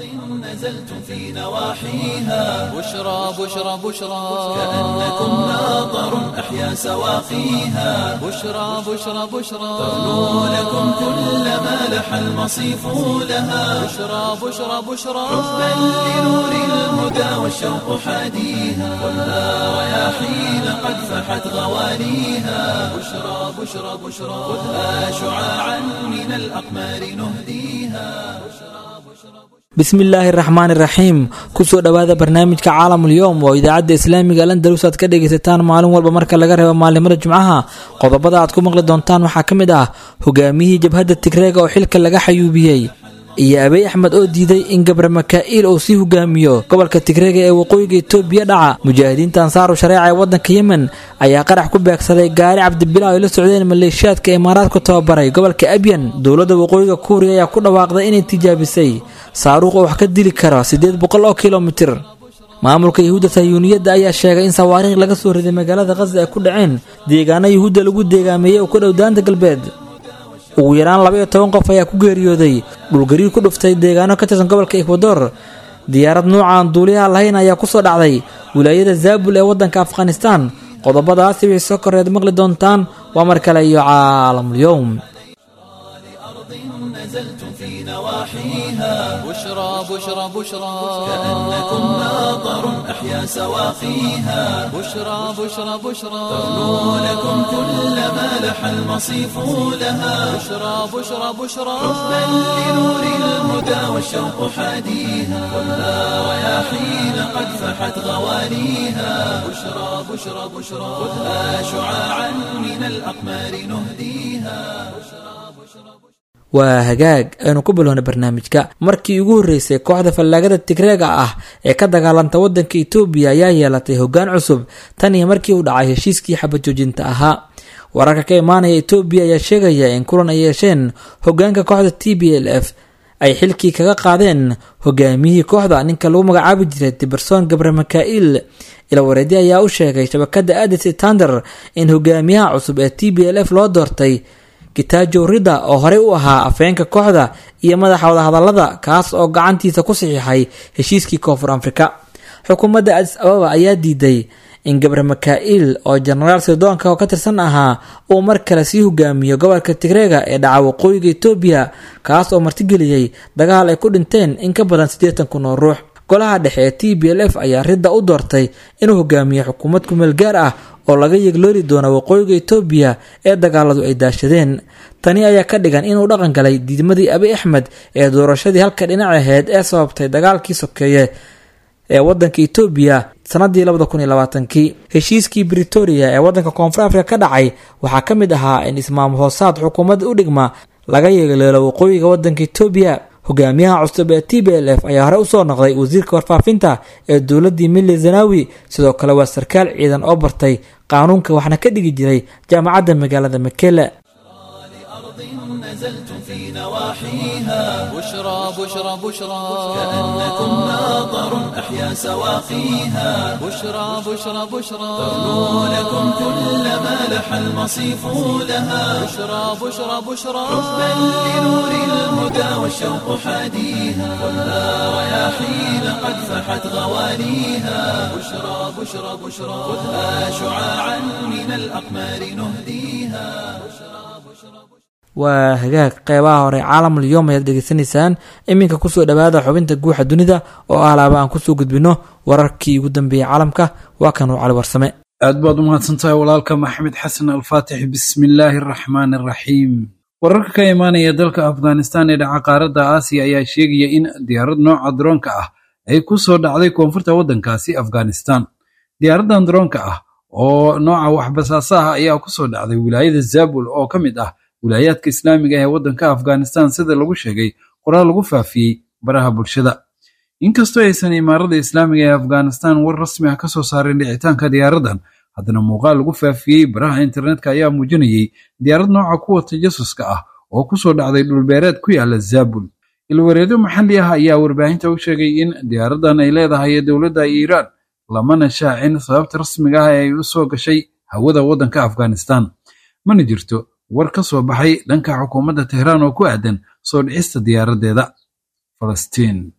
نزلتم في نواحيها بشرى بشرى بشرى كأنكم ماطر أحيا سواقيها بشرى بشرى بشرى ترنو لكم كل ما لح المصيف لها بشرى بشرى بشرى حبا لنور الهدى والشوق حاديها ولا رياحين قد فحت غواليها بشرى بشرى بشرى خذها شعاعا من الأقمار نهديها bismillaahi raxmaani raxiim kusoo dhowaada barnaamijka caalamul yowm oo idaacadda islaamiga landalus aad ka dhegaysataan maalin walba marka laga reebo maalimada jimcaha qodobada aad ku maqli doontaan waxaa ka mid ah hogaamiyihii jabhadda tigreega oo xilka laga xayuubiyey iyo abey axmed oo diiday in gabre makaa'il uu sii hogaamiyo gobolka tigreega ee waqooyiga itoobiya dhaca mujaahidiinta ansaaru shareeca ee waddanka yemen ayaa qarax ku beegsaday gaari cabdibilaa ay la socdeen maleeshiyaadka imaaraadku tababaray gobolka abyan dowladda waqooyiga kuuriya ayaa ku dhawaaqday inay tijaabisay saaruuq oo wax ka dili kara siddeed boqol oo kilomitir maamulka yuhuudda sayuuniyadda ayaa sheegay in sawaariikh laga soo riday magaalada khaza ay ku dhaceen deegaano yuhuudda lagu deegaameeyey oo ku dhow daanta galbeed ugu yaraan laba iyo toban qof ayaa ku geeriyooday dhulgariir ku dhuftay deegaano ka tirsan gobolka ekwador diyaarad nuucan duuliyaha lahayn ayaa kusoo dhacday wilaayada zaabul ee waddanka afghanistaan qodobadaasi wixii soo koreed maqli doontaan waa mar kale iyo caalamul-yowm نزلتم في نواحيها بشرى بشرى بشرى كأنكم ماطر أحيا سواقيها بشرى بشرى بشرى ترنو لكم كل ما لح المصيف لها بشرى بشرى بشرى حبا لنور الهدى والشوق حاديها ولا رياحين قد فحت غواليها بشرى بشرى بشرى خذها شعاعا من الأقمار نهديها waa hagaag aynu ku bilowna barnaamijka markii ugu horreysay kooxda fallaagada tigreega ah ee ka dagaalanta waddanka itoobiya ayaa yeelatay hoggaan cusub tan iyo markii uu dhacay heshiiskii xabajoojinta ahaa wararka ka imaanaya itoobiya ayaa sheegaya in kulan ay yeesheen hoggaanka kooxda t b l f ay xilkii kaga qaadeen hogaamiyihii kooxda ninka lagu magacaabi jiray tiberson gabre makaa'il ilawareedi ayaa u sheegay shabakada adis tander in hogaamiyaha cusub ee t b l f loo doortay kitaajo rida oo horey u ahaa afeenka kooxda iyo madaxa wadahadalada kaas oo gacantiisa ku saxiixay heshiiskii koonfur afrika xukuumadda adis ababa ayaa diiday in gabre makaa'il oo jenaraal sidoonka oo ka tirsan ahaa uu mar kale sii hogaamiyo gobolka tigreega ee dhaca waqooyiga itoobiya kaas oo martigeliyey dagaal ay ku dhinteen in ka badan siddeetan kun oo ruux golaha dhexe ee t b l f ayaa ridda u doortay inuu hogaamiyo xukuumad kumeel gaar ah oo laga yegloori doono waqooyiga itoobiya ee dagaaladu ay daashadeen tani ayaa ka dhigan inuu dhaqan galay diidmadii abi axmed ee doorashadii halka dhinac aheyd ee sababtay dagaalkii sokeeye ee wadanka itoobiya sanadii labada kun iyo labaatankii heshiiskii britoria ee wadanka koonfur afrika ka dhacay waxaa ka mid ahaa in ismaam hoosaad xukuumadda u dhigma laga yeegleelo waqooyiga wadanka itoobiya hogaamiyaha cusub ee t b l f ayaa hore usoo noqday wasiirka warfaafinta ee dowladii mili zanawi sidoo kale waa sarkaal ciidan oo bartay qaanuunka waxna ka dhigi jiray jaamacadda magaalada makele نزلتم في نواحيها بشرى بشرى بشرى كأنكم ماطر أحيا سواقيها بشرى بشرى بشرى ترنو لكم كل ما لح المصيف لها بشرى بشرى بشرى حبا لنور الهدى والشوق حاديها ولا رياحين قد فحت غواليها بشرى بشرى بشرى خذها شعاعا من الأقمار نهديها waa hagaag qeybaha hore caalamul yom ayaad dhegeysanaysaan iminka kusoo dhowaada xubinta guuxa dunida oo ah laaba aan kusoo gudbino wararkii ugu dambeeyey caalamka waa kanuu cali warsame aad baad u mahadsantahay walaalka maxamed xasan alfaatix bismillaahi araxmaani araxiim wararka ka imaanaya dalka afghanistan ee dhaca qaaradda aasiya ayaa sheegaya in diyaarad nooca daroonka ah ay ku soo dhacday koonfurta waddankaasi afghanistan diyaaraddan daroonka ah oo nooca waxbasaasa ah ayaa ku soo dhacday wilaayada zabul oo ka mid ah wilaayaadka islaamiga ee waddanka afghanistan sida lagu sheegay qoraal lagu faafiyey baraha bulshada inkastoo aysan imaarada islaamiga ee afghanistan war rasmi ah ka soo saarin dhicitaanka diyaaraddan haddana muuqaal lagu faafiyey baraha internetka ayaa muujinayey diyaarad nooca kuwa tajasuska ah oo ku soo dhacday dhulbeereed ku yaala zabul ilwareedo maxalli ah ayaa warbaahinta u sheegay in diyaaraddan ay leedahay dowladda iiraan lamana shaacin sababta rasmiga ah ee ay u soo gashay hawada waddanka afghanistan mana jirto war ka soo baxay dhanka xukuumadda tehraan oo ku aadan soo dhicista diyaaraddeeda falastiin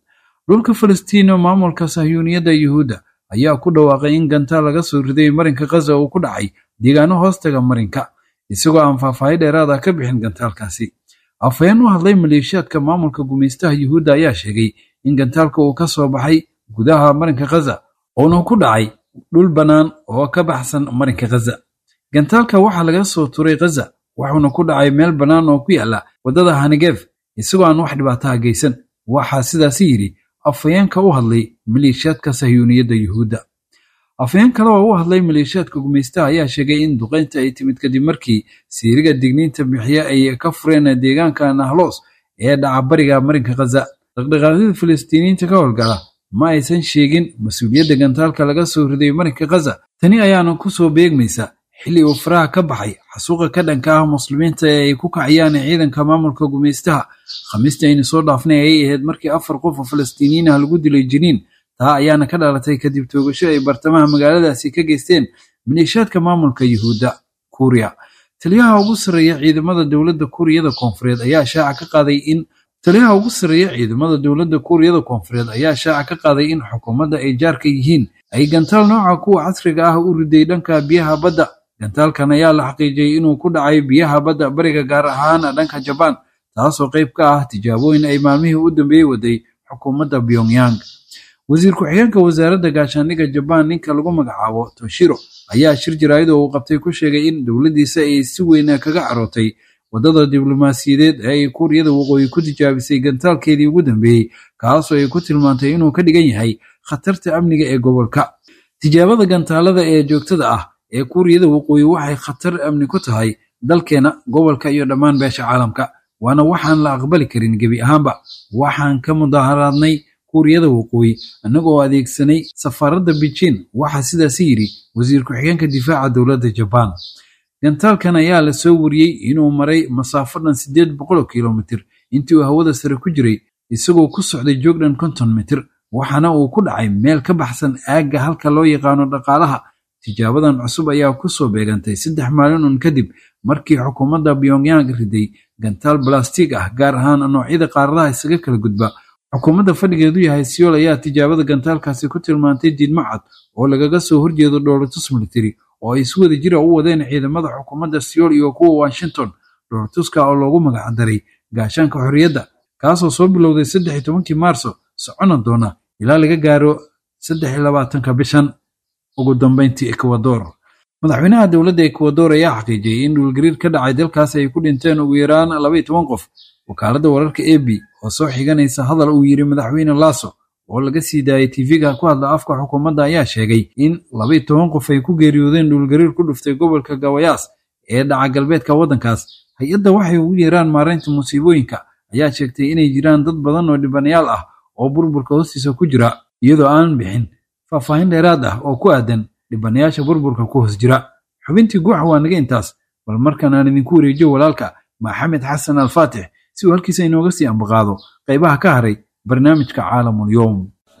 dhulka falastiino maamulka sahyuuniyadda yuhuudda ayaa ku dhawaaqay in gantaal laga soo riday marinka khaza uu ku dhacay deegaano hoostaga marinka isagoo aan faahfaahi dheeraada ka bixin gantaalkaasi afhayeen u hadlay maleeshiyaadka maamulka gumaystaha yuhuudda ayaa sheegay in gantaalka uu ka soo baxay gudaha marinka khaza uuna ku dhacay dhul bannaan oo ka baxsan marinka khaza gantaalka waxaa laga soo turay khaza wuxuuna ku dhacay meel bannaan oo ku yaala waddada hanigef isagoo aan wax dhibaataha geysan waxaa sidaasi yidhi afhayeenka u hadlay maleeshiyaadka sahyuuniyadda yuhuudda afhayeen kale oo u hadlay maleeshiyaadka gumaystaha ayaa sheegay in duqaynta ay timid kadib markii siiriga digniinta bixiye ay ka fureen deegaanka nahlos ee dhaca bariga marinka khaza dhaqdhaqaaqyada falastiiniyiinta ka howlgala ma aysan sheegin mas-uuliyadda gantaalka laga soo riday marinka khaza tani ayaana ku soo beegmaysa xilli uu faraha ka baxay xasuuqa ka dhanka ah muslimiinta ee ay ku kacayaan ciidanka maamulka gumaystaha khamiistii aynu soo dhaafnay ayay ahayd markii afar qof oo falastiiniyiin ah lagu dilay jiniin taa ayaana ka dhalatay kadib toogasho ay bartamaha magaaladaasi ka geysteen maleeshiyaadka maamulka yuhuudda kuuriya taliyaha ugu sarreeya ciidamada dowladda kuuriyada koonfureed ayaa shaaca ka qaaday in taliyaha ugu sarreeya ciidamada dowladda kuuriyada koonfureed ayaa shaaca ka qaaday in xukuumadda ay jaarka yihiin ay gantaal nooca kuwa casriga ah u riday dhanka biyaha badda gantaalkan ayaa la xaqiijiyey inuu ku dhacay biyaha badda bariga gaar ahaan dhanka jabaan taasoo qayb ka ah tijaabooyin ay maalmihii u dambeeyey waday xukuumadda pyongyang wasiir ku-xigeenka wasaaradda gaashaandhigga jabaan ninka lagu magacaabo toshiro ayaa shir jaraa'id oo uu qabtay ku sheegay in dowladdiisa ay si weyn kaga carootay waddada diblomaasiyadeed ee ay kuuriyada waqooyi ku tijaabisay gantaalkeedii ugu dambeeyey kaasoo ay ku tilmaantay inuu ka dhigan yahay khatarta amniga ee gobolka tijaabada gantaalada ee joogtada ah ee kuuriyada waqooyi waxay khatar amni ku tahay dalkeena gobolka iyo dhammaan beesha caalamka waana waxaan la aqbali karin gebi ahaanba waxaan ka mudaharaadnay kuuriyada waqooyi annagoo adeegsanay safaaradda beijing waxaa sidaasi yidhi wasiir ku-xigeenka difaaca dowladda jabaan gantaalkan ayaa la soo wariyey inuu maray masaafo dhan siddeed boqoloo kilomitir intii uu hawada sare ku jiray isagoo ku socday joog dhan konton mitir waxaana uu ku dhacay meel ka baxsan aagga halka loo yaqaano dhaqaalaha tijaabadan cusub ayaa ku soo beegantay saddex maalin un kadib markii xukuumadda pyongyang riday gantaal balastig ah gaar ahaan noocyada qaaradaha isaga kala gudba xukuumadda fadhigeedu yahay siyool ayaa tijaabada gantaalkaasi ku tilmaantay diidmo cad oo lagaga soo horjeedo dhoolatus military oo ay si wada jira u wadeen ciidamada xukuumadda siyool iyo kuwa washington dhoolatuska oo loogu magacdaray gaashaanka xorriyadda kaasoo soo bilowday saddex iyo tobankii maarso socona doona ilaa laga gaaro saddex iyo labaatanka bishan ugu dambeyntii ekwador madaxweynaha dowladda ekwador ayaa xaqiijiyey in dhulgariir ka dhacay dalkaas ay ku dhinteen ugu yaraan labaiyo toban qof wakaaladda wararka ab oo soo xiganaysa hadal uu yidhi madaxweyne laso oo laga sii daayay tv-ga ku hadla afka xukuumadda ayaa sheegay in labaiyo toban qof ay ku geeriyoodeen dhulgariir ku dhuftay gobolka gawayaas ee dhaca galbeedka waddankaas hay-adda waxay ugu yeeraan maaraynta musiibooyinka ayaa sheegtay inay jiraan dad badan oo dhibanayaal ah oo burburka hoostiisa ku jira iyadoo aan bixin faahfaahin dheeraad ah oo ku aadan dhibanayaasha burburka ku hoos jira xubintii guuxa waa naga intaas bal markan aan idinku wareejiyo walaalka maxamed xasan alfaatix si uu halkiisa inooga sii ambaqaado qaybaha ka haray barnaamijka caalamulyoom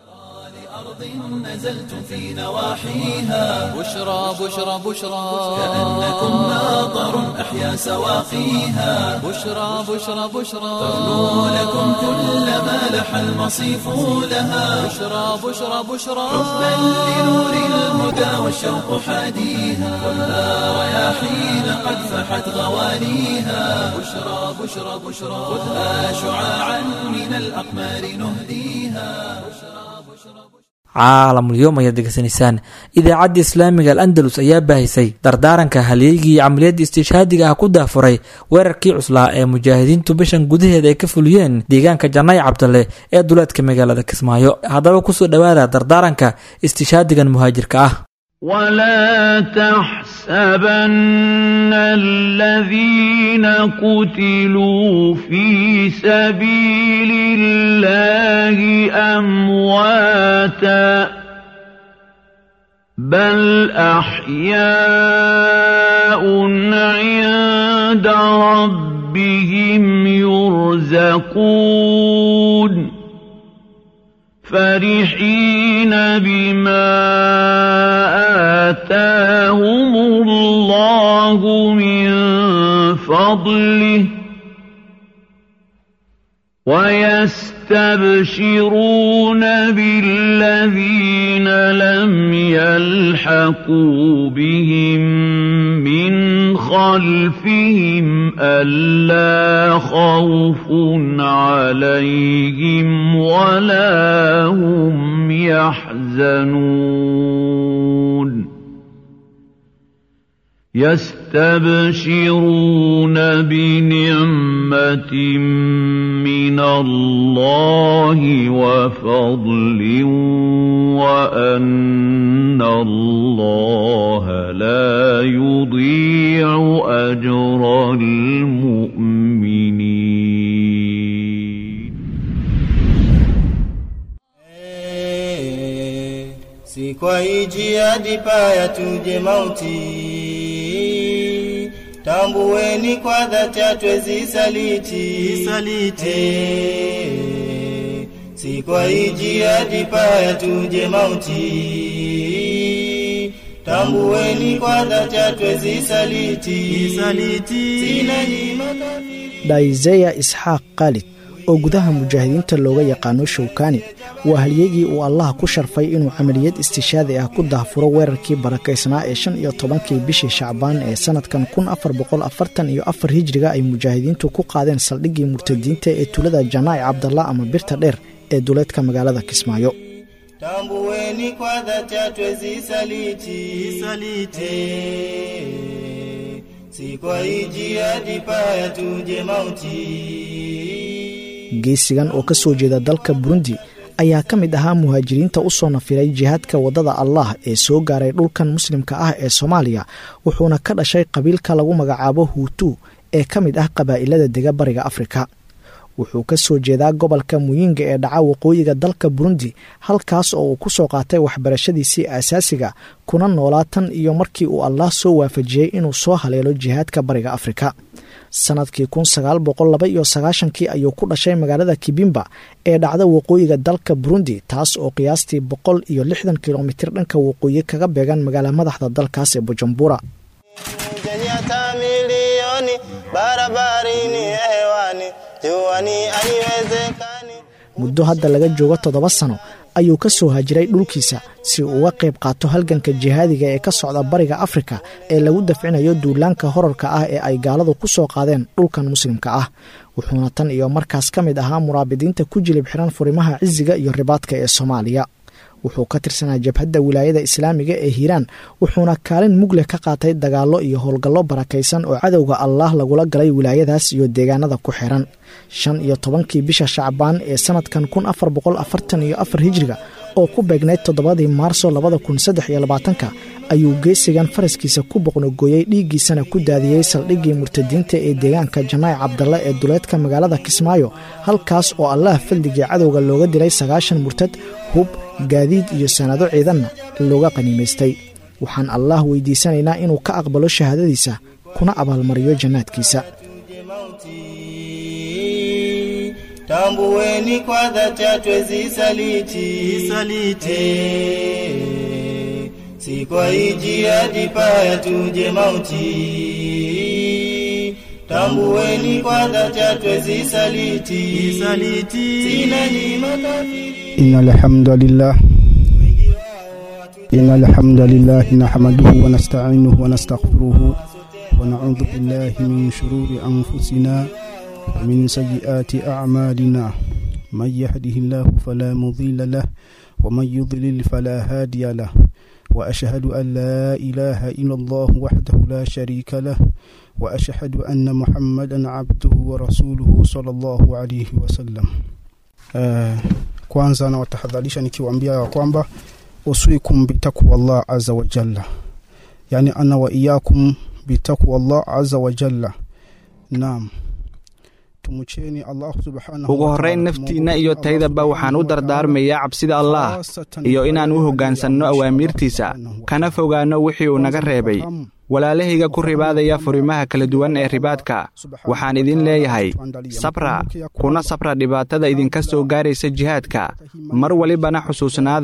نزلت في نواحيها بشرى بشرى بشرى كأنكم ناظر أحيا سواقيها بشرى بشرى بشرى تغنو لكم كل ما لح المصيف لها بشرى بشرى بشرى حبا لنور الهدى والشوق حاديها كلها رياحين قد فحت غوانيها بشرى بشرى بشرى خذها شعاعا من الأقمار نهديها caalamulyoom ayaad degeysanaysaan idaacadda islaamiga al andalus ayaa baahisay dardaaranka halyeygii camaliyadda istiishaadiga ah ku daafuray weerarkii cuslaa ee mujaahidiintu bishan gudaheeda ay ka fuliyeen deegaanka janay cabdalle ee duleedka magaalada kismaayo haddaba kusoo dhowaada dardaaranka istiishaadigan muhaajirka ah ولا تحسبن الذين قتلوا في سبيل الله امواتا بل احياء عند ربهم يرزقون فرحين بما آتاهم الله من فضله يستبشرون بالذين لم يلحقوا بهم من خلفهم ألا خوف عليهم ولا هم يحزنون يستبشرون بنعمة من الله وفضل وأن الله لا يضيع أجر المؤمنين si kwa hii jihadi paya tuje mauti tambueni kwa dhati hatwezi saliti saliti si kwa hii jihadi paya tuje mauti tambueni kwa dhati hatwezi saliti saliti sina nyima kafiri dhaizeya isxaaq khaalid oo gudaha mujaahidiinta looga yaqaano showkani waa halyegii uu allah ku sharfay inuu camaliyad istishaadi ah ku daahfuro weerarkii barakaysnaa ee shan iyo tobankii bishii shacbaan ee sanadkan kun afar boqol afartan iyo afar hijriga ay mujaahidiintu ku qaadeen saldhiggii murtadiinta ee tulada janaa'i cabdalla ama birta dheer ee duleedka magaalada kismaayo tambueni kwa dhati hatwezi saliti saliti si kwa hii jihadi paya tuje mauti geesigan oo ka soo jeeda dalka burundi ayaa ka mid ahaa muhaajiriinta u soo nafiray jihaadka waddada allah ee soo gaaray dhulkan muslimka ah ee soomaaliya wuxuuna ka dhashay qabiilka lagu magacaabo huutu ee ka mid ah qabaa'ilada dega bariga afrika wuxuu ka soo jeedaa gobolka muyinga ee dhaca waqooyiga dalka burundi halkaas oo uu ku soo qaatay waxbarashadiisii aasaasiga kuna noolaa tan iyo markii uu allah soo waafajiyey inuu soo haleelo jihaadka bariga afrika sanadkii kun sagaal boqol laba iyo sagaashankii ayuu ku dhashay magaalada kibimba ee dhacda waqooyiga dalka burundi taas oo qiyaastii boqol iyo lixdan kilomitir dhanka waqooyi kaga beegan magaala madaxda dalkaas ee bujumbura muddo hadda laga joogo toddoba sano ayuu ka soo hajiray dhulkiisa si uu uga qayb qaato halganka jihaadiga ee ka socda bariga afrika ee lagu dafcinayo duulaanka horarka ah ee ay gaaladu ku soo qaadeen dhulkan muslimka ah wuxuuna tan iyo markaas ka mid ahaa muraabidiinta ku jilib xiran furimaha cisiga iyo ribaadka ee soomaaliya wuxuu ka tirsanaa jabhadda wilaayada islaamiga ee hiiraan wuxuuna kaalin mugleh ka qaatay dagaallo iyo howlgallo barakaysan oo cadowga allaah lagula galay wilaayadaas iyo deegaanada ku xiran shan iyo tobankii bisha shacbaan ee sanadkan kun afar boqol afartan iyo afar hijriga oo ku beegnayd toddobadii maarso labada kun saddex iyo labaatanka ayuu geesigan faraskiisa ku boqnogooyey dhiiggiisana ku daadiyey saldhiggii murtadiinta ee deegaanka janaa'i cabdalle ee duleedka magaalada kismaayo halkaas oo allah fadligii cadowga looga dilay sagaashan murtad hub gaadiid iyo sanado ciidanna looga qaniimaystay waxaan allaah weydiisanaynaa inuu ka aqbalo shahaadadiisa kuna abaalmariyo jannaadkiisa tambueni kwa dhati hatwezi saliti saliti si kwa hii jihadi paya tuje mauti tambueni kwa dhati hatwezi saliti saliti sina nyima kafiri إن الحمد لله إن الحمد لله نحمده ونستعينه ونستغفره ونعوذ بالله من شرور أنفسنا ومن سيئات أعمالنا من يهده الله فلا مضل له ومن يضلل فلا هادي له وأشهد أن لا إله إلا الله وحده لا شريك له وأشهد أن محمدا عبده ورسوله صلى الله عليه وسلم آه kwanza nawatahadharisha nikiwaambia ya kwamba usikum bitakwa Allah azza wa jalla yani ana wa iyakum bitakwa Allah azza wa jalla naam tumucheni Allah subhanahu ugu horrayn naftiinna iyo taydaba waxaan u dardaarmayaa cabsida allaah iyo inaan u hoggaansanno awaamiirtiisa kana fogaanno wixii uu naga reebay walaalahayga ku ribaadaya furimaha kala duwan ee ribaadka waxaan idin leeyahay sabra kuna sabra dhibaatada idinka soo gaaraysa jihaadka mar walibana xusuusnaada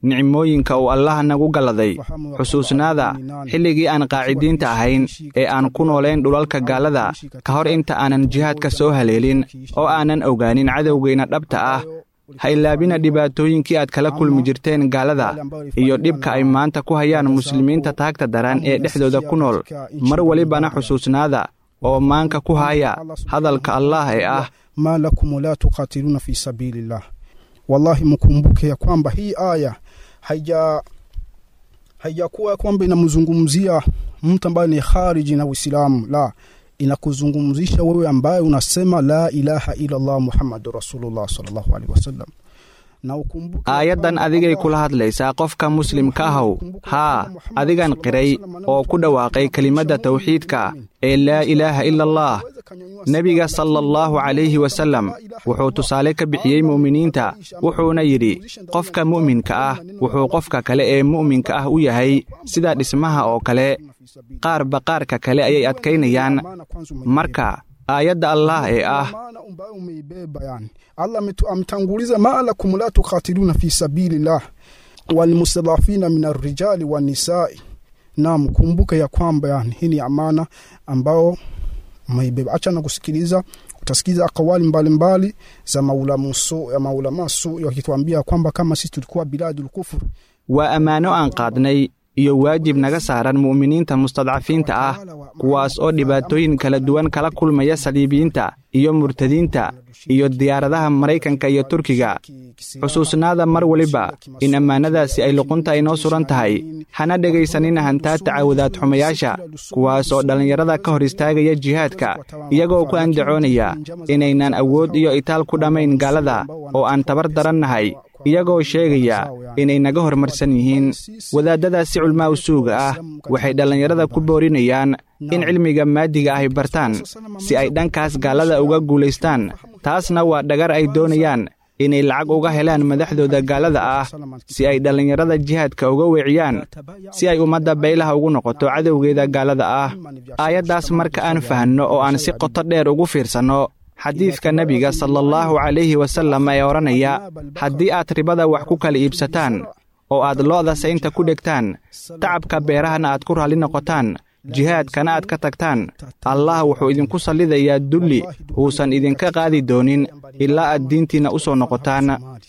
nicmooyinka uu allah nagu galladay xusuusnaada xilligii aan qaacidiinta ahayn ee aan ku noolayn dhulalka gaalada ka hor inta aanan jihaadka soo haleelin oo aanan ogaanin cadowgeenna dhabta ah ha ilaabina dhibaatooyinkii aad kala kulmi jirteen gaalada iyo dhibka ay maanta ku hayaan muslimiinta taagta daran ee dhexdooda ku nool mar welibana xusuusnaada oo maanka ku haya hadalka allah ee ah ma lakum la tuqatiluna fi sabilillah wallahi mkumbuke ya kwamba hii aya haija haijakuwa kwamba inamzungumzia mtu ambaye ni khariji na Uislamu la inakuzungumzisha wewe ambaye unasema la ilaha illa Allah Muhammadur Rasulullah sallallahu alaihi wasallam aayaddan adigay kula hadlaysaa qofka muslimka ahow haa adigan qiray oo ku dhawaaqay kelimadda tawxiidka ee laa ilaaha ila allah nebiga sala allahu calayhi wasallam wuxuu tusaale ka bixiyey mu'miniinta wuxuuna yidhi qofka mu'minka ah wuxuu qofka kale ee mu'minka ah u yahay sida dhismaha oo kale qaarba qaarka kale ayay adkaynayaan marka aayadda allah ee ah Allah ametanguliza ma lakum la tuqatiluna fi sabilillah walmustadhafina min arrijali wanisai. Naam, kumbuka ya kwamba yani hii ni amana ambao umeibeba. Acha na kusikiliza, utasikiza akawali mbalimbali za maulama su ya maulama su wakituambia kwamba kama sisi tulikuwa biladul kufur, waa ammaano aan qaadnay iyo waajib naga saaran mu'miniinta mustadcafiinta ah kuwaas oo dhibaatooyin kala duwan kala kulmaya saliibiyiinta iyo murtadiinta iyo diyaaradaha maraykanka iyo turkiga xusuusnaada mar weliba in ammaanadaasi ay luqunta inoo suran tahay hana dhegaysanina hantaa tacaawudaad xumayaasha kuwaas oo dhallinyarada ka hor istaagaya jihaadka iyagoo ku andacoonaya inaynan awood iyo itaal ku dhammayn gaalada oo aan tabar darannahay iyagoo sheegaya inay naga hormarsan yihiin wadaadadaasi culmaa'u suuga ah waxay dhallinyarada ku boorinayaan in cilmiga maadiga ahy bartaan si ay dhankaas gaalada uga guulaystaan taasna waa dhagar ay doonayaan inay lacag uga helaan madaxdooda gaalada ah si ay dhallinyarada jihaadka uga weeciyaan si ay ummadda baylaha ugu noqoto cadowgeeda gaalada ah aayaddaas marka aan fahanno oo aan si qoto dheer ugu fiirsanno xadiidka nebiga sala allahu calayhi wasallam ee odhanaya haddii aad ribada wax ku kala iibsataan oo aad lo'da saynta ku dhegtaan tacabka beerahana aad ku raalli noqotaan jihaadkana aad ka tagtaan allah wuxuu idinku sallidayaa dulli uusan idinka qaadi doonin ilaa aad diintiinna u soo noqotaan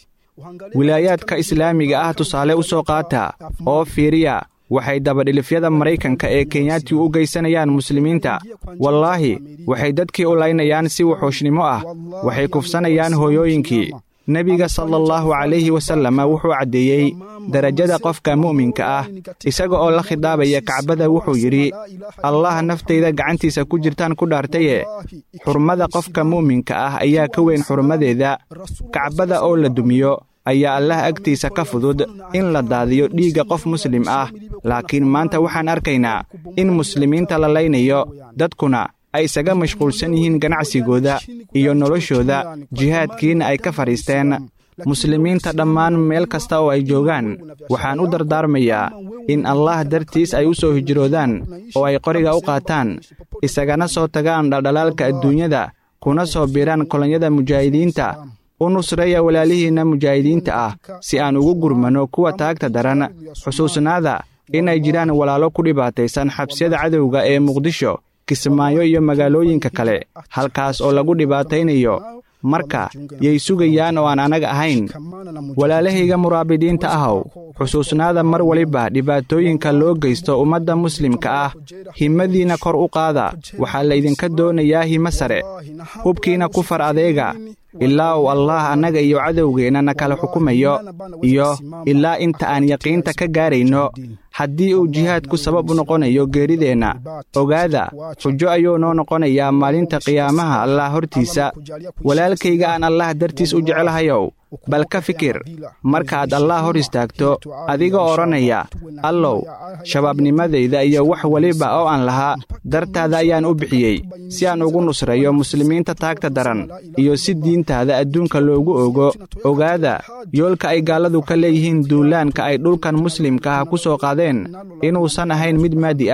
wilaayaadka islaamiga ah tusaale u soo qaata oo fiiriya waxay dabadhilifyada maraykanka ee kenyaati u geysanayaan muslimiinta wallaahi waxay dadkii u laynayaan si wuxuushnimo ah waxay kufsanayaan hooyooyinkii nebiga sala allahu calayhi wasallam wuxuu caddeeyey derajada qofka mu'minka ah isaga oo la khidaabaya kacbada wuxuu yidhi allah naftayda gacantiisa ku jirtaan ku dhaartaye xurmada qofka mu'minka ah ayaa ka weyn xurmadeeda kacbada oo la dumiyo ayaa allah agtiisa ka fudud in la daadiyo dhiigga qof muslim ah laakiin maanta waxaan arkaynaa in muslimiinta la laynayo dadkuna ay isaga mashquulsan yihiin ganacsigooda iyo noloshooda jihaadkiina ay ka fadhiisteen muslimiinta dhammaan meel kasta oo ay joogaan waxaan u dardaarmayaa in allah dartiis ay u soo hijroodaan oo ay qoriga u qaataan isagana soo tagaan dhaldhalaalka adduunyada kuna soo biiraan kolonyada mujaahidiinta u nusreeya walaalihiinna mujaahidiinta ah si aan ugu gurmanno kuwa taagta daran xusuusnaada inay jiraan walaalo ku dhibaataysan xabsiyada cadowga ee muqdisho kismaayo iyo magaalooyinka kale halkaas oo lagu dhibaataynayo marka yay sugayaan oo aan anaga ahayn walaalahayga muraabidiinta ahow xusuusnaada mar waliba dhibaatooyinka loo geysto ummadda muslimka ah himmadiinna kor u qaada waxaa laydinka doonayaa himo sare hubkiina ku far adeega ilaa uu allaah annaga iyo cadowgeenna na kala xukumayo iyo ilaa inta aan yaqiinta ka gaarayno haddii uu jihaadku sabab u noqonayo geerideenna ogaada xujo ayuu noo noqonayaa maalinta qiyaamaha allah hortiisa walaalkayga aan allah dartiis u jecelahayow bal ka fikir markaad allah hor istaagto adiga odhanaya allow shabaabnimadayda iyo wax weliba oo aan lahaa dartaada ayaan u bixiyey si aan ugu nusreeyo muslimiinta taagta daran iyo si diintaada adduunka loogu ogo ogaada yoolka ay gaalladu ka leeyihiin duulaanka ay dhulkan muslimka ah ku soo qaadeen inuusan ahayn mid maadi ah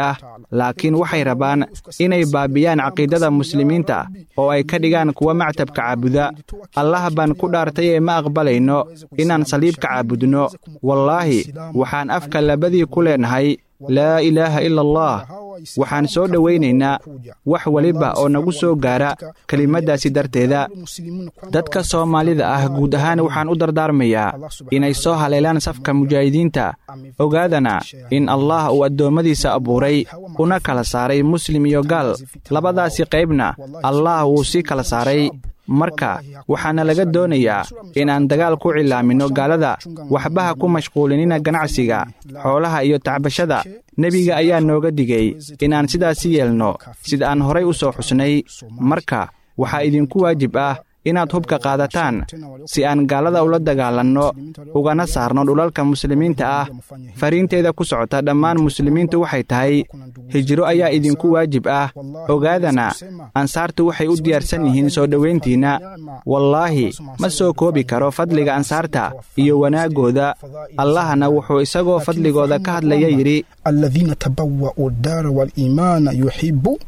laakiin waxay rabaan inay baabiyaan caqiidada muslimiinta oo ay ka dhigaan kuwa mactabka caabuda allah baan ku dhaartay ee ma aqbalayno inaan saliibka caabudno wallaahi waxaan afka labadii ku leenahay laa ilaaha ila allah waxaan soo dhowaynaynaa wax weliba oo nagu soo gaara kelimaddaasi darteeda dadka soomaalida ah guud ahaan waxaan u dardaarmayaa inay soo haleelaan safka mujaahidiinta ogaadana in allah uu addoommadiisa abuuray una kala saaray muslim iyo gaal labadaasi qaybna allah wuu sii kala saaray marka waxaana laga doonayaa inaan dagaal ku cilaaminno gaalada waxbaha ku mashquulinina ganacsiga xoolaha iyo tacbashada nebiga ayaa nooga digay inaan sidaasi yeelno sida aan horay u soo xusnay marka waxaa idinku waajib ah inaad hubka qaadataan si aan gaalada ula dagaalanno ugana saarno dhulalka muslimiinta ah fariinteeda ku socota dhammaan muslimiintu waxay tahay hijro ayaa idinku waajib ah ogaadana ansaartu waxay u diyaarsan yihiin soo dhowayntiinna wallaahi ma soo koobi karo fadliga ansaarta iyo wanaaggooda allahna wuxuu isagoo fadligooda ka hadlaya yidhi الذين تبوأوا الدار والإيمان يحبوا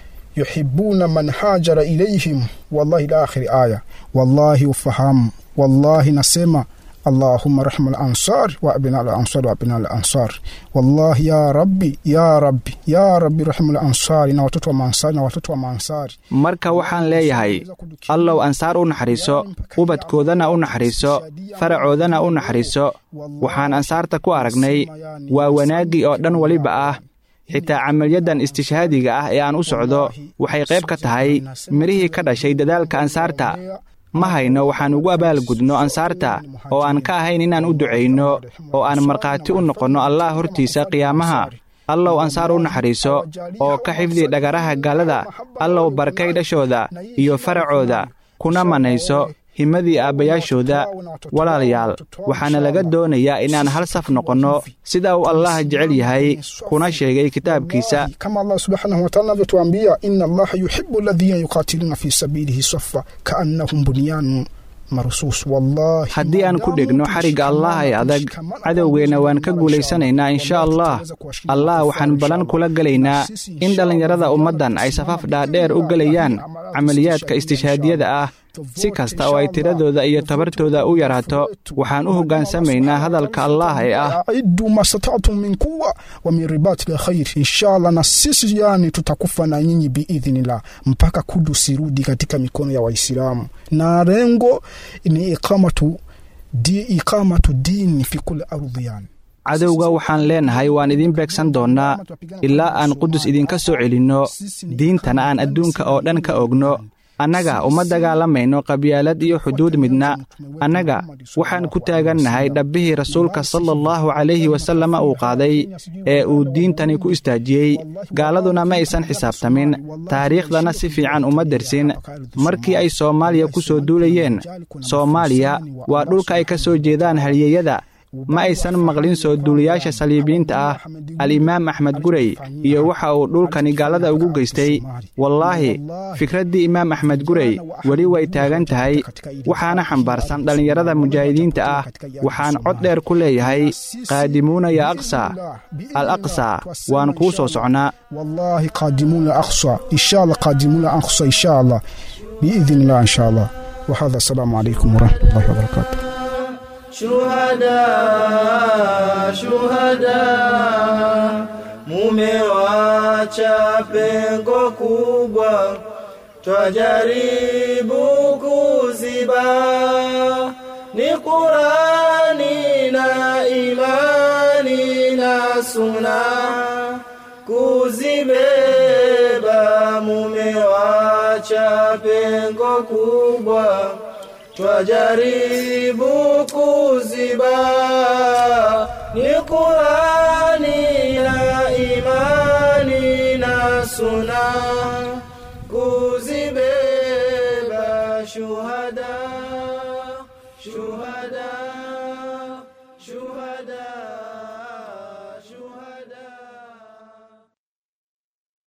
يحبون من هاجر إليهم والله إلى آخر آية والله وفهم والله نسمع اللهم رحم الأنصار وأبناء الأنصار وأبناء الأنصار والله يا ربي يا ربي يا ربي رحم الأنصار na watoto wa maansari na watoto wa maansari marka waxaan leeyahay allow ansaar u naxariiso ubadkoodana u naxariiso faracoodana u naxariiso waxaan ansaarta ku aragnay waa wanaaggii oo dhan weliba ah xitaa camaliyaddan istishhaadiga ah ee aan u socdo waxay qayb ka tahay midhihii ka dhashay dadaalka ansaarta ma hayno waxaan ugu abaalgudno ansaarta oo aan ka ahayn inaan u ducayno oo aan markhaati u noqonno allah hortiisa qiyaamaha allow ansaar u naxariiso oo ka xifdi dhagaraha gaalada allow barkay dhashooda iyo faracooda kuna manayso himadii aabbayaashooda walaalayaal waxaana laga doonayaa inaan hal saf noqonno sida uu allah jecel yahay kuna sheegay kitaabkiisa kama allah subhanahu wataala anavyotuambia inna allaha yuhibu alladhina yuqatiluna fi sabilihi safa kaannahum bunyanun haddii aan ku dhegno xarigga allah ee adag cadowgeenna waan ka guulaysanaynaa insha allah allah waxaan ballan kula gelaynaa in dhallinyarada ummaddan ay safaf dhaadheer u gelayaan camaliyaadka istishhaadiyada ah si kasta oo ay tiradooda iyo tabartooda u yaraato waxaan u hoggaansamaynaa hadalka allah ee ah aidu mastata'tum min quwa wa min ribati lkhair inshallah na sisi yani tutakufa na nyinyi biidhnillah mpaka kudus irudi katika mikono ya waislamu na lengo ni iqamatu di iqamatu dini fi kulli ardhi yani cadowga waxaan leenahay waan idiin beegsan doonnaa ilaa aan qudus idinka soo celinno diintana aan adduunka oo dhan ka ogno annaga uma dagaalamayno qabyaalad iyo xuduud midna annaga waxaan ku taagannahay dhabbihii rasuulka sala allahu calayhi wasalama uu qaaday ee uu diintani ku istaajiyey gaaladuna ma aysan xisaabtamin taariikhdana si fiican uma dersin markii ay soomaaliya ku soo duulayeen soomaaliya waa dhulka ay ka soo jeedaan halyeeyada ma aysan maqlin soo duuliyaasha saliibiyiinta ah al-imaam axmed gurey iyo waxa uu dhulkani gaalada ugu geystay wallaahi fikraddii imaam axmed gurey weli way taagan tahay waxaana xambaarsan dhallinyarada mujaahidiinta ah waxaan cod dheer ku leeyahay qaadimuuna ya aqsa al aqsa waan kuu soo socnaa wallahi qaadimuuna aqsa insha allah qaadimuuna aqsa insha allah biidn illah insha allah wahada asalaamu calaykum waraxmatullahi wabarakaatu Shuhada, shuhada, mumewacha pengo kubwa, twajaribu kuziba, ni Qurani na imani na suna, kuzibeba mumewacha pengo kubwa twajaribu kuziba ni Qurani na imani na suna kuzibeba shuhada shuhada shuhada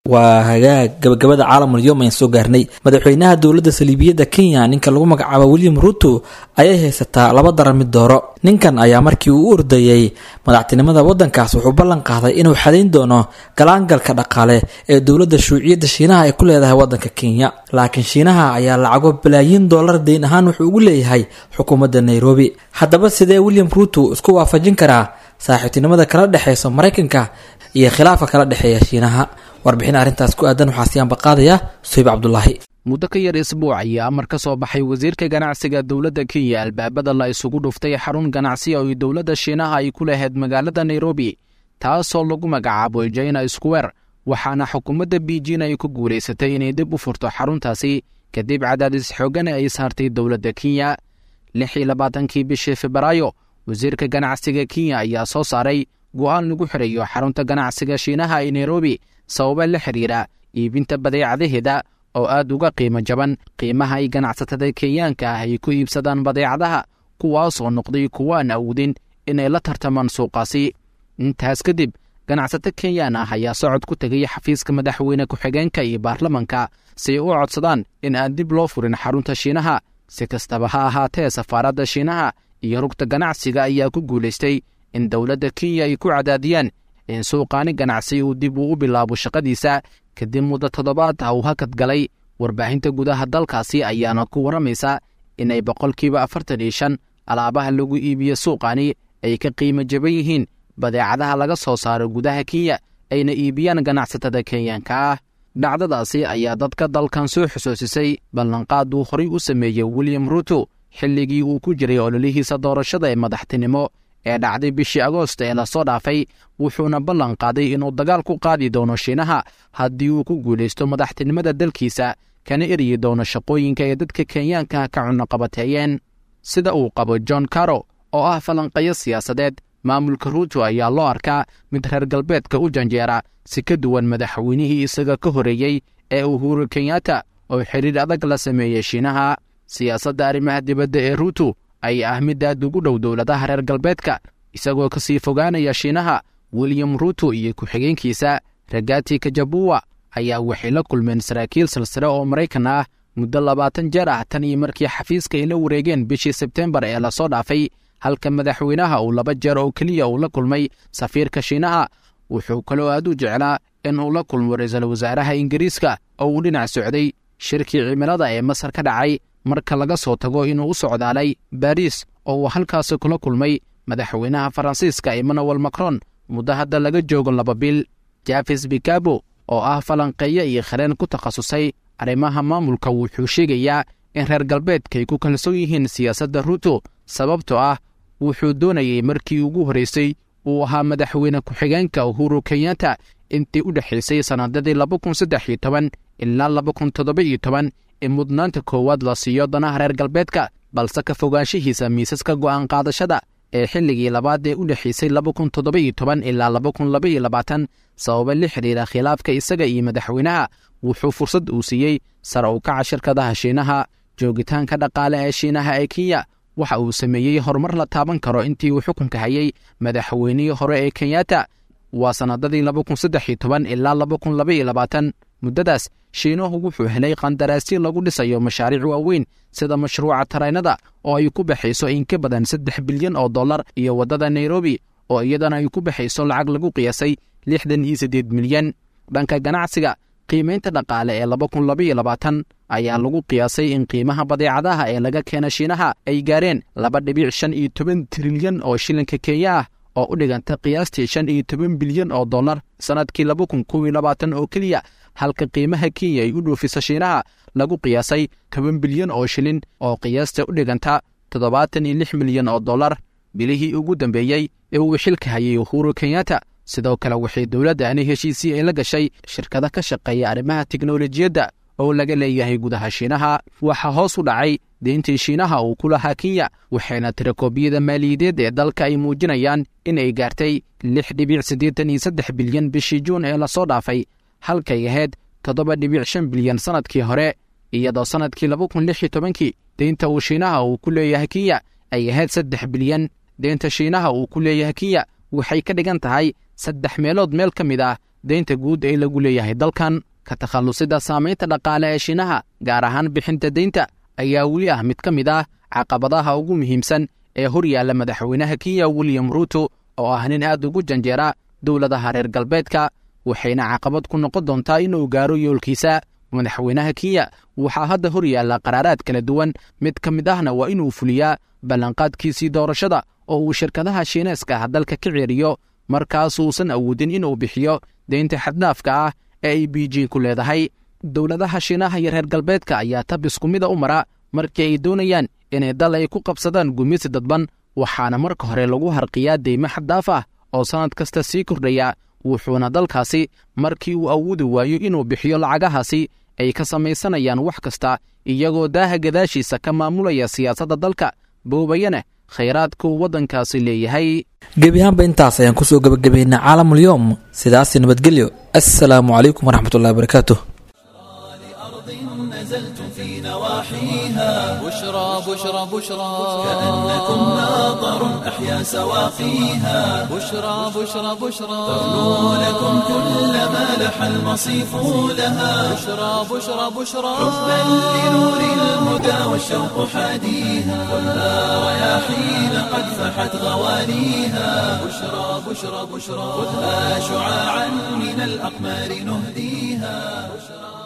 waa hagaag gabagabada caalamul yom ayaan soo gaarnay madaxweynaha dowladda saliibiyadda kenya ninka lagu magacaabo william ruto ayay haysataa laba daran mid dooro ninkan ayaa markii uu u ordayey madaxtinimada waddankaas wuxuu ballan qaaday inuu xadayn doono galaangalka dhaqaale ee dowladda shuuciyadda shiinaha ay ku leedahay waddanka kenya laakiin shiinaha ayaa lacago balaayiin dollar deyn ahaan wuxuu ugu leeyahay xukuumadda nairobi haddaba sidee william ruto isku waafajin karaa saaxiibtinimada kala dhexeysa maraykanka iyo khilaafka kala dhexeeya shiinaha warbixin arrintaas ku aadan waxaa siyaanba qaadaya suhayb cabdulaahi muddo ka yar isbuuc ayaa amar ka soo baxay wasiirka ganacsiga dowladda kenya albaabada la isugu dhuftay xarun ganacsi oo dowladda shiinaha ay ku lahayd magaalada nairobi taasoo lagu magacaabo jaina square waxaana xukuumadda beijin ay ku guulaysatay inay dib u furto xaruntaasi kadib cadaadis xoogan ay saartay dowladda kenya lix iyo labaatankii bishii febraayo wasiirka ganacsiga kenya ayaa soo saaray go'aan lagu xirayo xarunta ganacsiga shiinaha ee nairobi sababa la xiriira iibinta badeecadaheeda oo aad uga qiimo jaban qiimaha ay ganacsatada kenyaanka ah ay ku iibsadaan badeecadaha kuwaasoo noqday kuwo aan awoodin inay la tartamaan suuqaasi intaas kadib ganacsato kenyaan ah ayaa socod ku tegay xafiiska madaxweyne ku-xigeenka iyo baarlamanka si ay u codsadaan in aan dib loo furin xarunta shiinaha si kastaba ha ahaatee safaaradda shiinaha iyo rugta ganacsiga ayaa ku guulaystay in dowladda kenya ay ku cadaadiyaan in suuqaani ganacsi uu dib uu u bilaabo shaqadiisa kadib muddo toddobaad ah uu hakad galay warbaahinta gudaha dalkaasi ayaana ku warramaysa inay boqolkiiba afartan iyo shan alaabaha lagu iibiyo suuqaani ay ka qiimo jaban yihiin badeecadaha laga soo saaro gudaha kenya ayna iibiyaan ganacsatada kenyaanka ah dhacdadaasi ayaa dadka dalkan soo xusuusisay ballanqaad uu horay u sameeyey william ruto xilligii uu ku jiray ololihiisa doorashada ee madaxtinimo ee dhacday bishii agoost ee lasoo dhaafay wuxuuna ballan qaaday inuu dagaal ku qaadi doono shiinaha haddii uu ku guulaysto madaxtinimada dalkiisa kana eryi doono shaqooyinka ee dadka kenyaanka ka cunaqabateeyeen sida uu qabo john caro oo ah falanqayo siyaasadeed maamulka ruuto ayaa loo arkaa mid reer galbeedka u janjeera si ka duwan madaxweynihii isaga ka horeeyey ee uhuru kenyatta oo xidhiir adag la sameeyey shiinaha siyaasadda arrimaha dibadda ee ruuto ayaa ah mid aad ugu dhow dowladaha reer galbeedka isagoo ka sii fogaanaya shiinaha william ruto iyo ku-xigeenkiisa ragati kajabuwa ayaa waxay la kulmeen saraakiil silsile oo maraykan ah muddo labaatan jeer ah tan iyo markii xafiiska ay la wareegeen bishii sebtembar ee lasoo dhaafay halka madaxweynaha uu laba jeer oo keliya uu la kulmay safiirka shiinaha wuxuu kaloo aad u jeclaa in uu la kulmo ra-iisul wasaaraha ingiriiska oo uu dhinac socday shirkii cimilada ee masar ka dhacay marka laga soo tago inuu u socdaalay baariis oo uu halkaasi kula kulmay madaxweynaha faransiiska emmanuel macron muddo hadda laga joogo laba bil jafes bikabo oo ah falanqeeyo iyo khareen ku takhasusay arrimaha maamulka wuxuu sheegayaa in reer galbeedkaay ku kalsoon yihiin siyaasadda ruto sababtoo ah wuxuu doonayey markii ugu horraysay uu ahaa madaxweyne ku-xigeenka uhuru kenyatta intii u dhexaysay sannadadii laba kun saddex iyo toban ilaa laba kun toddoba iyo toban in mudnaanta koowaad la siiyo danaha reer galbeedka balse ka fogaanshihiisa miisaska go'aan qaadashada ee xilligii labaad ee u dhexaysay laba kun toddoba iyo toban ilaa laba kun laba iyo labaatan sababa la xidhiira khilaafka isaga iyo madaxweynaha wuxuu fursad uu siiyey sare u kaca shirkadaha shiinaha joogitaanka dhaqaale ee shiinaha ee kenya waxa uu sameeyey horumar la taaban karo intii uu xukunka hayay madaxweynihii hore ee kenyatta waa sannadadii laba kun saddex iyo toban ilaa laba kun laba iyo labaatan muddadaas shiinuhu wuxuu helay qandaraasyo lagu dhisayo mashaariic waaweyn sida mashruuca taraynada oo ay ku baxayso in ka badan saddex bilyan oo dollar iyo waddada nairobi oo iyadana ay ku baxayso lacag lagu qiyaasay lixdan iyo siddeed milyan dhanka ganacsiga qiimaynta dhaqaale ee laba kun laba iyo labaatan ayaa lagu qiyaasay in qiimaha badeecadaha ee laga keena shiinaha ay gaareen laba dhibic shan iyo toban trilyan oo shilinka kenya ah oo u dhiganta qiyaastii shan iyo toban bilyan oo dollar sannadkii laba kun kow iyo labaatan oo keliya halka qiimaha kenya ay u dhoofiso shiinaha lagu qiyaasay toban bilyan oo shilin oo qiyaasta u dhiganta toddobaatan iyo lix milyan oo dollar bilihii ugu dambeeyey ee uu xilka hayay uhuru kenyatta sidoo kale waxay dowladdaani heshiisii ay la gashay shirkada ka shaqeeya arrimaha teknolojiyadda oo laga leeyahay gudaha shiinaha waxaa hoos u dhacay deyntii shiinaha uu ku lahaa kenya waxayna tirakoobiyada maaliyadeed ee dalka ay muujinayaan in ay gaartay lix dhibic siddeetan iyo saddex bilyan bishii juun ee lasoo dhaafay halkay ahayd toddoba dhibic shan bilyan sannadkii hore iyadoo sannadkii laba kun lix iyo tobankii deynta uu shiinaha uu ku leeyahay kenya ay ahayd saddex bilyan deynta shiinaha uu ku leeyahay kenya waxay ka dhigan tahay saddex meelood meel ka mid ah deynta guud ee lagu leeyahay dalkan ka takhallusida saamaynta dhaqaale ee shiinaha gaar ahaan bixinta deynta ayaa weli ah mid ka mid ah caqabadaha ugu muhiimsan ee hor yaalla madaxweynaha kenya william ruuto oo ah nin aad ugu janjeera dowladaha reer galbeedka waxayna caqabad ku noqon doontaa inuu gaaro yoolkiisa madaxweynaha kenya waxaa hadda hor yaalla qaraaraad kala duwan mid ka mid ahna waa inuu fuliyaa ballanqaadkiisii doorashada oo uu shirkadaha shiineeska ah dalka ka ceeriyo markaasuusan awoodin inuu bixiyo deynta xadnaafka ah ee ay b g ku leedahay dowladaha shiinaha iyo reer galbeedka ayaa tab isku mida u mara markii ay doonayaan inay dal ay ku qabsadaan gumisi dadban waxaana marka hore lagu harqiyaa deymo xaddaaf ah oo sannad kasta sii kordhaya wuxuuna dalkaasi markii uu awoodi waayo inuu bixiyo lacagahaasi ay ka samaysanayaan wax kasta iyagoo daaha gadaashiisa ka maamulaya siyaasadda dalka boobayana khayraadka uu waddankaasi leeyahay gebi ahaanba intaas ayaan kusoo gebagabaynaa caalamulyoom sidaasi nabadgelyo assalaamu calaykum waraxmatullahi wabarakaatuh نزلتم في نواحيها بشرى بشرى بشرى كأنكم ماطر أحيا سواقيها بشرى بشرى بشرى تغنو لكم كل ما لح المصيف لها بشرى بشرى بشرى حبا لنور الهدى والشوق حاديها خذها رياحين قد فحت غوانيها بشرى بشرى بشرى خذها شعاعا من الأقمار نهديها بشرى